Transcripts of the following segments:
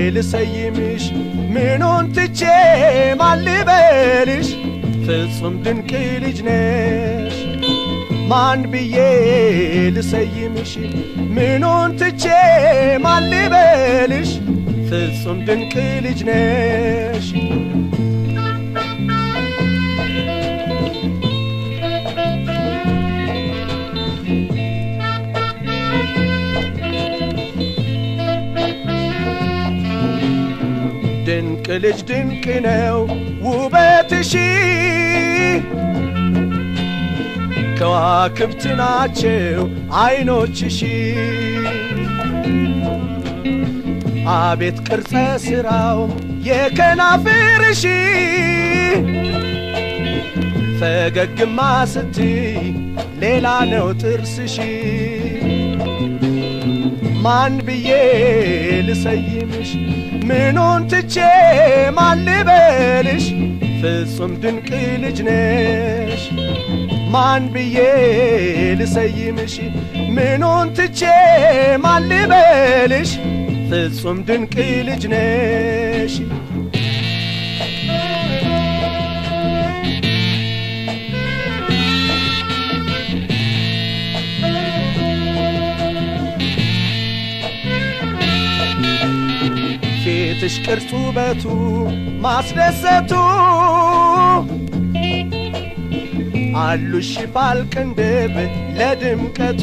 ልሰይምሽ ምኑን ትቼ ማልበልሽ ፍጹም ድንቅ ልጅ ነሽ ማን ብዬ ልሰይምሽ ምኑን ትቼ ማልበልሽ ፍጹም ድንቅ ልጅ ነሽ ድንቅ ልጅ ድንቅ ነው ውበትሽ ከዋክብት ናቸው አይኖችሽ አቤት ቅርጸ ሥራው የከናፍርሽ ፈገግማ ስትይ ሌላ ነው ጥርስሽ ማን ብዬ ልሰይምሽ ምኑን ትቼ ማልበልሽ ፍጹም ድንቅ ልጅ ነሽ ማን ብዬ ልሰይምሽ ምኑን ትቼ ማልበልሽ ፍጹም ድንቅ ልጅ ነሽ ፊትሽ ቅርጹ ውበቱ ማስደሰቱ አሉሽ ሽፋል ቅንድብ ለድምቀቱ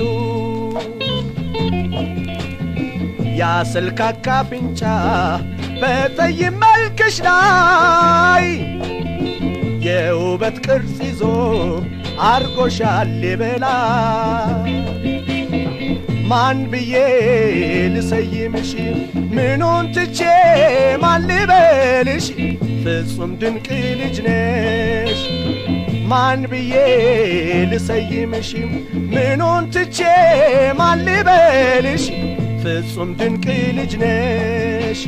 ያስልካካ አፍንጫ በጠይም መልክሽ ላይ የውበት ቅርጽ ይዞ አርጎሻል የበላይ ማን ብዬ ልሰይምሽ ምኑን ትቼ ማን ልበልሽ ፍጹም ድንቅ ልጅ ነሽ ማን ብዬ ልሰይምሽ ምኑን ትቼ ማን ልበልሽ ፍጹም ድንቅ ልጅ ነሽ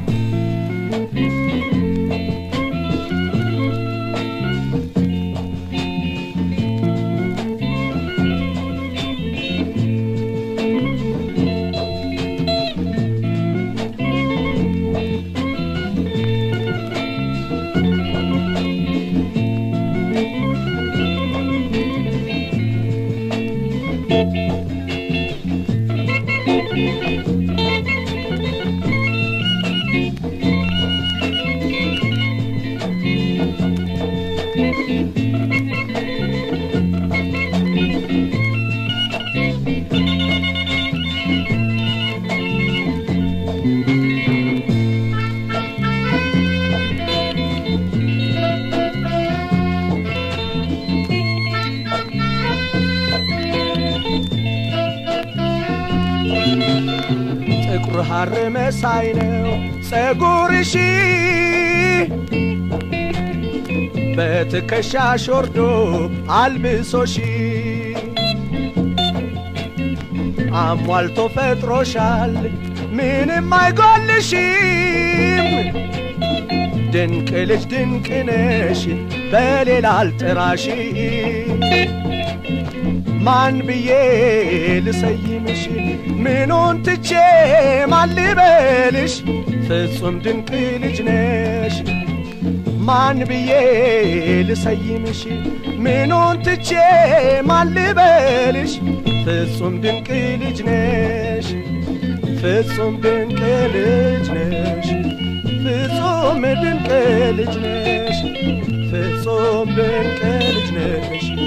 ጥቁር ሐር መሳይ ነው ጸጉርሽ በትከሻሽ ወርዶ አልብሶሽ አሟልቶ ፈጥሮሻል ምንም አይጎልሽም ድንቅ ልጅ ድንቅ ነሽ በሌላ አልጥራሽ ማን ብዬ ልሰይምሽ ምኑን ትቼ ማን ልበልሽ ፍጹም ድንቅ ልጅ ነሽ ማን ብዬ ልሰይምሽ ምኑን ትቼ ማን ልበልሽ ፍጹም ድንቅ ልጅ ነሽ ፍጹም ድንቅ ልጅ ነሽ ፍጹም ድንቅ ልጅ ነሽ ፍጹም ድንቅ ልጅ ነሽ